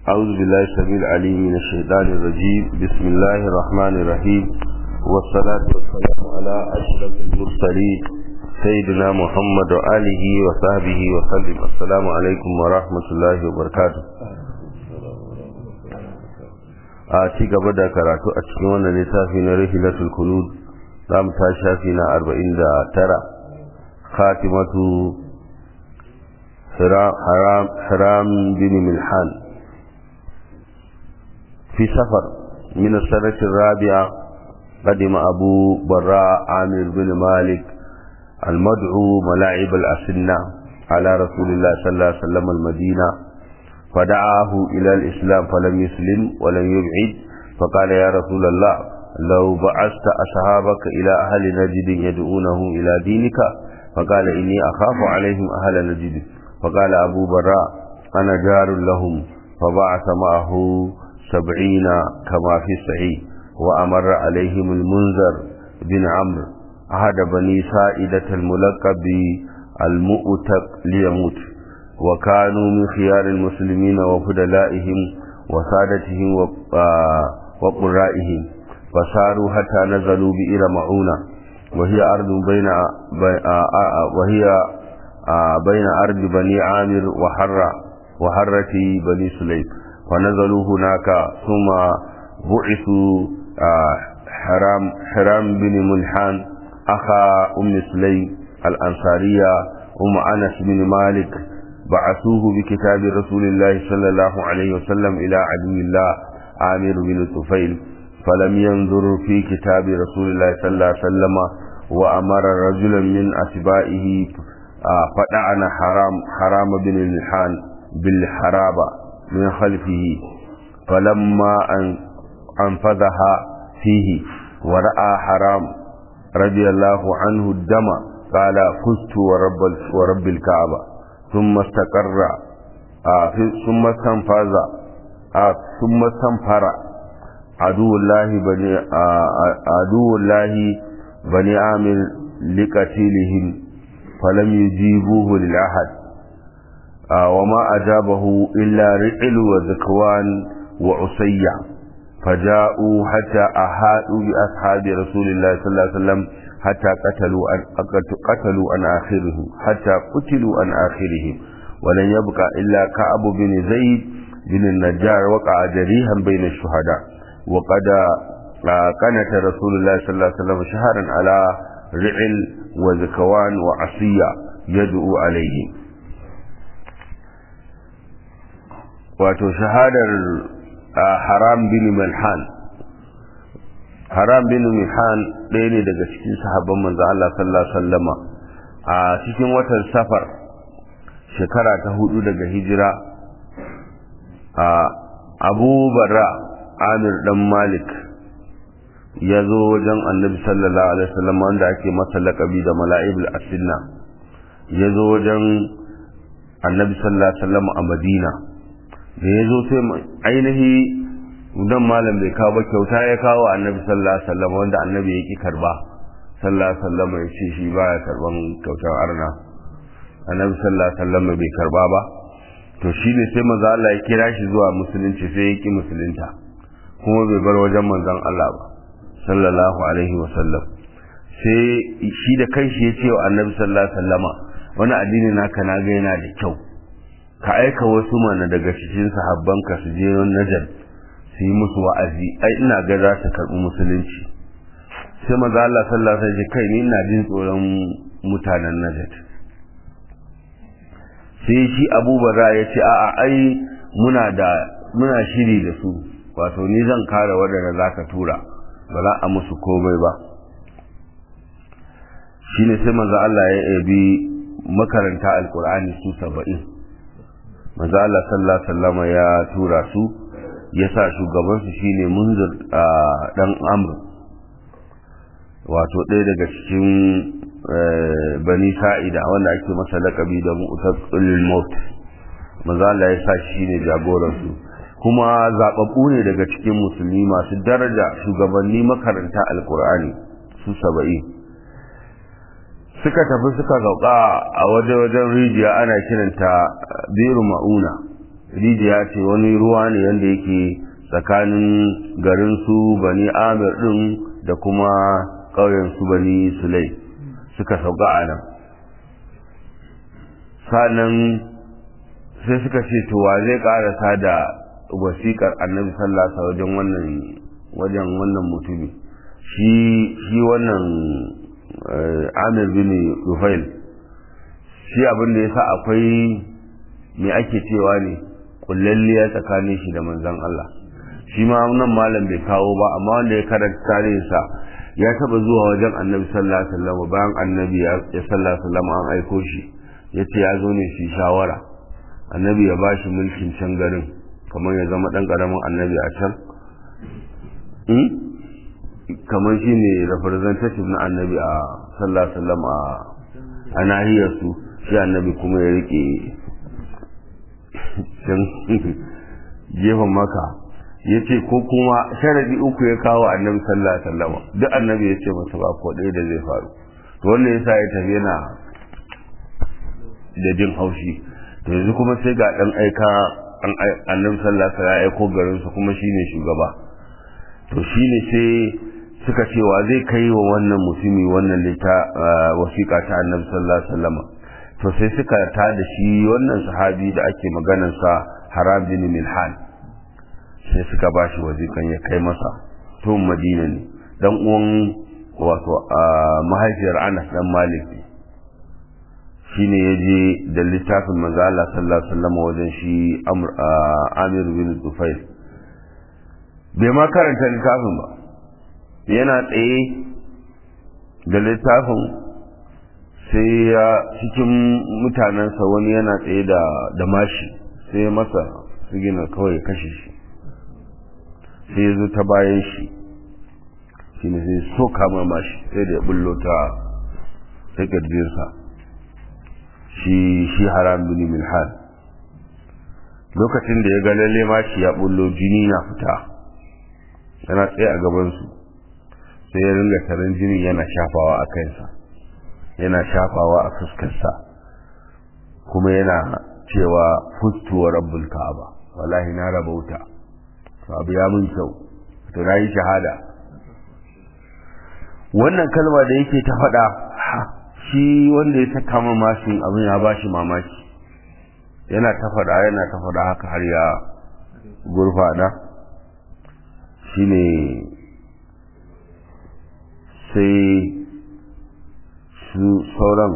أعوذ بالله السميع العليم من الشيطان الرجيم بسم الله الرحمن الرحيم والصلاة والسلام على أشرف المرسلين سيدنا محمد وآله وصحبه وسلم السلام عليكم ورحمة الله وبركاته a ci gaba da karatu a cikin wannan littafi na rihilatul kunud za mu ta shafi na arba'in da tara khatimatu haram bin milhan في سفر من السنة الرابعة قدم أبو براء عامر بن مالك المدعو ملاعب الأسنة على رسول الله صلى الله عليه وسلم المدينة فدعاه إلى الإسلام فلم يسلم ولم يبعد فقال يا رسول الله لو بعثت أصحابك إلى أهل نجد يدعونهم إلى دينك فقال إني أخاف عليهم أهل نجد فقال أبو براء أنا جار لهم فبعث معه سبعين كما في الصحيح وأمر عليهم المنذر بن عمرو أحد بني سائدة الملقب المؤتق ليموت وكانوا من خيار المسلمين وفدلائهم وسادتهم وقرائهم فساروا حتى نزلوا بئر معونة وهي أرض بين وهي بين أرض بني عامر وحرة وحرة بني سليم فنزلوا هناك ثم بعثوا حرام حرام بن ملحان أخا أم سليم الأنصارية أم أنس بن مالك بعثوه بكتاب رسول الله صلى الله عليه وسلم إلى عدو الله عامر بن طفيل فلم ينظر في كتاب رسول الله صلى الله عليه وسلم وأمر رجلا من أتباعه فدعن حرام حرام بن ملحان بالحرابة من خلفه فلما أنفذها فيه ورأى حرام رضي الله عنه الدم قال فزت ورب, ورب الكعبة ثم استقر ثم استنفذ ثم استنفر عدو الله بني عدو الله بني عامر لقتيلهم فلم يجيبوه للأحد وما أجابه إلا رعل وذكوان وعصية فجاءوا حتى أحاطوا بأصحاب رسول الله صلى الله عليه وسلم حتى قتلوا عن قتلوا عن آخره حتى قتلوا عن آخرهم ولن يبقى إلا كعب بن زيد بن النجار وقع جريحا بين الشهداء وقد قنت رسول الله صلى الله عليه وسلم شهرا على رعل وذكوان وعصية يدعو عليهم wato shahadar haram bin milhan haram bin milhan ɗaya ne daga cikin sahabban manzo Allah sallallahu alaihi wasallama a cikin watan safar shekara ta hudu daga hijira a abu barra amir dan malik ya zo wajen annabi sallallahu alaihi wasallam wanda ake masa laƙabi da mala'ibul asinna ya zo wajen annabi sallallahu alaihi wasallam a madina da ya zo sai ainihi dan malam bai kawo ba kyauta ya kawo annabi sallallahu alaihi wasallam wanda annabi ya ki karba sallallahu alaihi wasallam ya ce shi baya karban kyautar arna annabi sallallahu alaihi wasallam bai karba ba to shi ne sai manzo Allah ya kira shi zuwa musulunci sai ya ki musulunta kuma bai bar wajen manzon Allah ba sallallahu alaihi wasallam sai shi da kanshi ya ce wa annabi sallallahu alaihi wasallama wani addini naka na ga yana da kyau ka aika wasu mana daga cikin sahabbanka su je najar su yi musu wa'azi ai ina ga za su karɓi musulunci sai maza Allah sallallahu alaihi wasallam kai ni ina jin tsoron mutanen najar sai shi Abu Barra ya ce a'a ai muna da muna shiri da su wato ni zan kare wadanda zaka tura ba za a musu komai ba shine sai maza Allah ya yabi makaranta alkur'ani su saba'in manzo Allah sallallahu alaihi wasallam ya tura su ya sa shugaban su shine munzir dan amr wato ɗaya daga cikin bani sa'ida wanda ake masa lakabi da mu'taqilul maut manzo Allah ya sa shine jagoran su kuma zababbu ne daga cikin musulmi masu daraja shugabanni makaranta alkur'ani su saba'in suka tafi suka zauka a waje-wajen rijiya ana kiranta biru ma'una rijiya ce wani ruwa ne yadda yake tsakanin garin su bani amir din da kuma ƙauyen su bani sulai suka sauka a nan sannan sai suka ce to wa zai karasa da wasiƙar annabi sallasa wajen wannan wajen wannan mutumi shi shi wannan amir bin rufail shi abin da ya sa akwai me ake cewa ne kullalliya tsakanin shi da manzon Allah shi ma nan malam bai kawo ba amma wanda ya karanta tarihinsa ya taba zuwa wajen annabi sallallahu alaihi wasallam bayan annabi ya sallallahu alaihi wasallam an aiko shi yace ya zo ne shi shawara annabi ya bashi mulkin can garin kamar ya zama dan karamin annabi a can kamar shi ne representative na annabi a sallallahu alaihi wasallam a nahiyar su shi annabi kuma ya rike can gefen maka ya ce ko kuma sharadi uku ya kawo annabi sallallahu alaihi wasallam duk annabi ya ce masa ba ko ɗaya da zai faru to wannan yasa ya tafi yana da jin haushi to yanzu kuma sai ga dan aika annabi sallallahu alaihi wasallam ya aiko garin su kuma shine shugaba to shine sai suka ce wa zai kai wa wannan mutumi wannan lita wasiƙa ta annabi sallallahu alaihi wasallam to sai suka ta da shi wannan sahabi da ake maganar sa haram bin milhan sai suka ba shi wazikan ya kai masa tun madina ne dan uwan wato mahaifiyar anas dan malik ne shine ya je da littafin manzo Allah sallallahu alaihi wasallam wajen shi amir bin tufail bai ma karanta littafin ba yana tsaye da littafin sai ya cikin mutanensa wani yana tsaye da mashi sai masa su gina kawai kashe shi sai ya zo ta bayan shi shi ne sai so kama mashi sai da ya bullo ta ta ƙirjinsa shi shi haram bin milhan lokacin da ya ga lalle mashi ya bullo jini na fita yana tsaye a gabansu sai ya ringa taron jini yana shafawa a kansa yana shafawa a fuskarsa kuma yana cewa fustuwa rabbul ka'aba wallahi na rabauta abu ya mun kyau to na yi shahada wannan kalma da yake ta faɗa shi wanda ya saka min mashin abin ya bashi mamaki yana ta faɗa yana ta faɗa haka har ya gurfana shine sai su sauran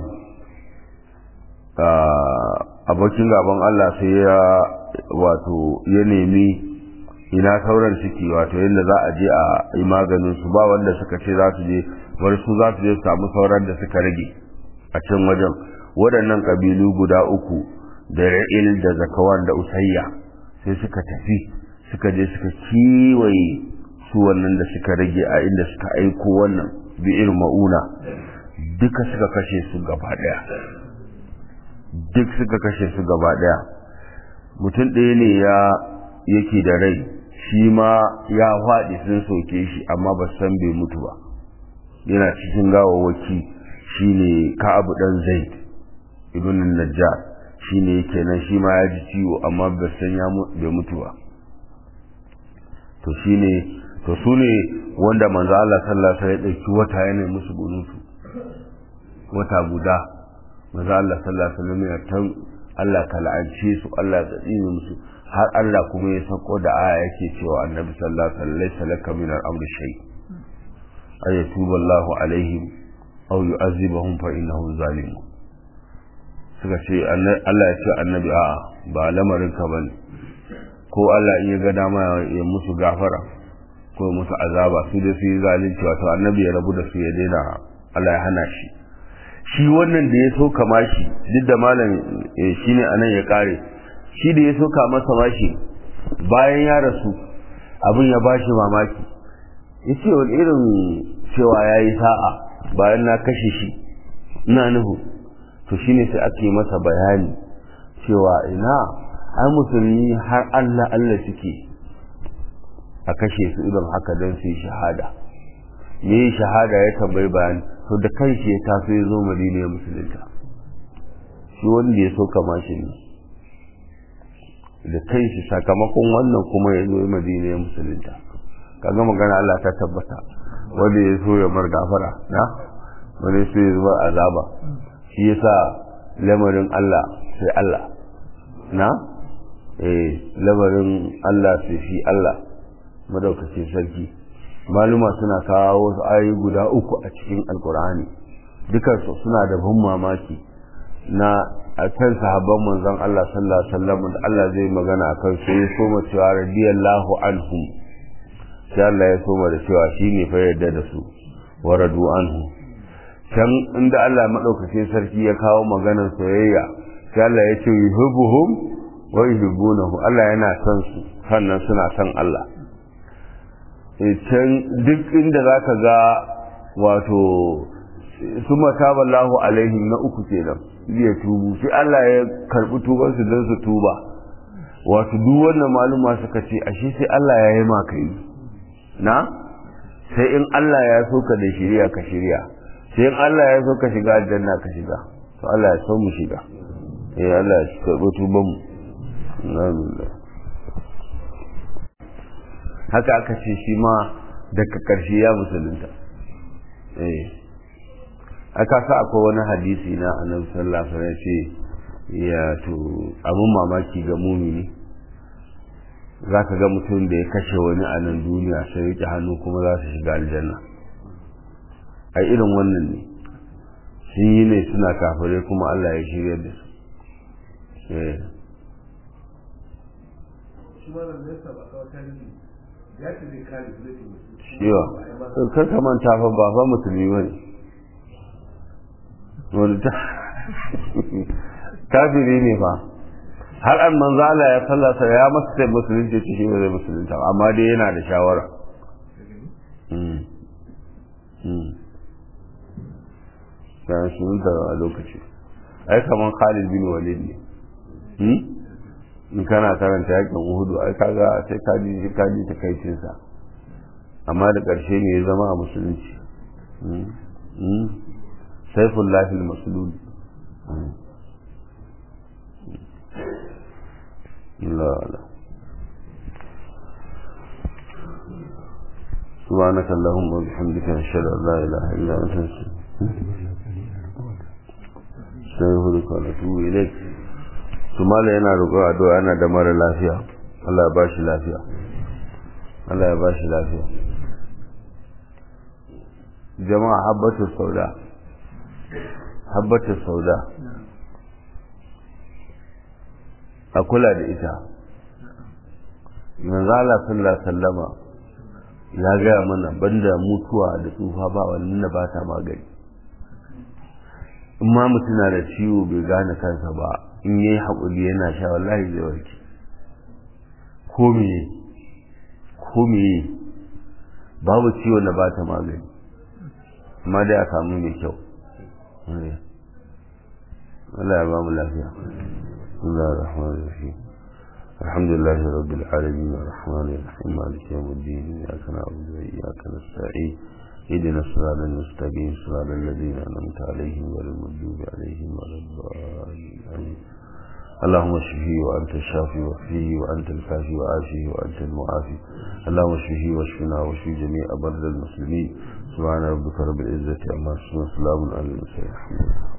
abokin gaban Allah sai ya wato ya nemi ina sauran suke wato yadda za a je a yi maganin su ba wanda suka ce za su je wani su za su je su samu sauran da suka rage a can wajen waɗannan ƙabilu guda uku da ra'il da zakawan da usayya sai suka tafi suka je suka kiwaye su wannan da suka rage a inda suka aiko wannan bi'ir ma'una duka suka kashe su gaba ɗaya duk suka kashe su gaba ɗaya mutum ɗaya ne ya yake da rai shi ma ya faɗi sun soke shi amma ba san bai mutu ba yana cikin gawawaki shine ka'abu dan zaid ibn najjar shine yake nan shi ma ya ji ciwo amma ba san ya bai mutu ba to shine to su ne wanda manzo Allah sallallahu alaihi wasallam ya dauki wata yana musu bunutu wata guda manzo Allah sallallahu alaihi wasallam ya tan Allah ka la'ance su Allah ya tsine musu har Allah kuma ya sako da aya yake cewa annabi sallallahu alaihi wasallam laysa laka min al-amri shay ay yatubu Allahu alaihim aw yu'azibuhum fa innahum zalimun suka ce Allah ya ce annabi a ba lamarin ka bane ko Allah in ya ga dama ya musu gafara ko musu azaba su da su yi zalunci wato annabi ya rabu da su ya daina Allah ya hana shi shi wannan da ya so kama shi duk da malam shine anan ya kare shi da ya soka masa mashi bayan ya rasu abin ya bashi mamaki ya ce wani irin cewa ya yi sa'a bayan na kashe shi ina nuhu to shine sai ake masa bayani cewa ina ai musulmi har Allah Allah suke a kashe su idan haka don su yi shahada me yi shahada ya tambayi bayani to da kanshi ya taso ya zo madina ya musulunta shi wanda ya soka mashi ne da kai shi sakamakon wannan kuma ya zo madina ya musulunta kaga magana Allah ta tabbata wanda ya so ya mar gafara na wani so ya zuba azaba shi yasa lamarin Allah sai Allah na eh lamarin Allah sai shi Allah madaukakin sarki maluma suna kawo wasu ayoyi guda uku a cikin alkur'ani dukansu suna da ban mamaki na a kan sahabban manzon Allah sallallahu alaihi wasallam da Allah zai magana akan su ya soma cewa radiyallahu anhum sai Allah ya soma da cewa shine fa yadda da su wa radu anhu can inda Allah madaukakin sarki ya kawo maganar soyayya sai Allah ya ce yuhibbuhum wa yuhibbunahu Allah yana son su sannan suna son Allah can duk inda zaka ga wato suma taballahu alaihim na uku kenan ya tubu sai Allah ya karbi tuban su don su tuba wato duk wannan maluma suka ce ashe sai Allah ya yi maka yi na sai in Allah ya so ka da shiriya ka shiriya sai in Allah ya so ka shiga aljanna ka shiga to Allah ya so mu shiga eh Allah ya karbi tuban mu alhamdulillah haka aka ce shi ma daga karshe ya musulunta eh aka sa akwai wani hadisi na annabi sallallahu alaihi wasallam ce ya to abun mamaki ga mumini zaka ga mutum da ya kashe wani a nan duniya sai rike hannu kuma za su shiga aljanna a irin wannan ne sun yi ne suna kafirai kuma Allah ya shirya da su Shiwa, kar ka manta fa ba fa musulmi ba ne. wani ta kafiri ne fa har an manzala ya fallasa ya masa sai musulunci ce shi ba zai musulunta amma dai yana da shawara ya musulunta a lokaci ai kaman Khalid bin Walid ne in kana karanta yakin Uhudu ai kaga sai ka ji ka ji takaicin sa amma da ƙarshe ne ya zama a musulunci سيف الله المسلول لا لا سبحانك اللهم وبحمدك نشهد ان لا اله الا انت نستغفرك ونتوب اليك ثم yana roƙon addu'a yana da mara lafiya Allah ya bashi lafiya Allah ya bashi lafiya jama'a habbatu sauda habbatu sauda a kula da ita manzo Allah sallallahu sallama ya gaya mana banda mutuwa da tsufa ba wannan da ba ta magani in ma mutum na da ciwo bai gane kansa ba in yayi haƙuri yana sha wallahi zai warke ko me ko me babu ciwo da ba ta magani amma dai a samu mai kyau Allah ya ba mu lafiya Allah ar-Rahman ar-Rahim الحمد لله رب العالمين الرحمن الرحيم مالك يوم الدين إياك نعبد وإياك نستعين اهدنا الصراط المستقيم صراط الذين أنعمت عليهم غير المغضوب عليهم ولا الضالين اللهم اشفه وأنت الشافي وفيه وأنت الكافي وعافيه وأنت المعافي اللهم اشفه واشفنا واشفي جميع برد المسلمين سبحان ربك رب العزة عما يصفون وسلام على المرسلين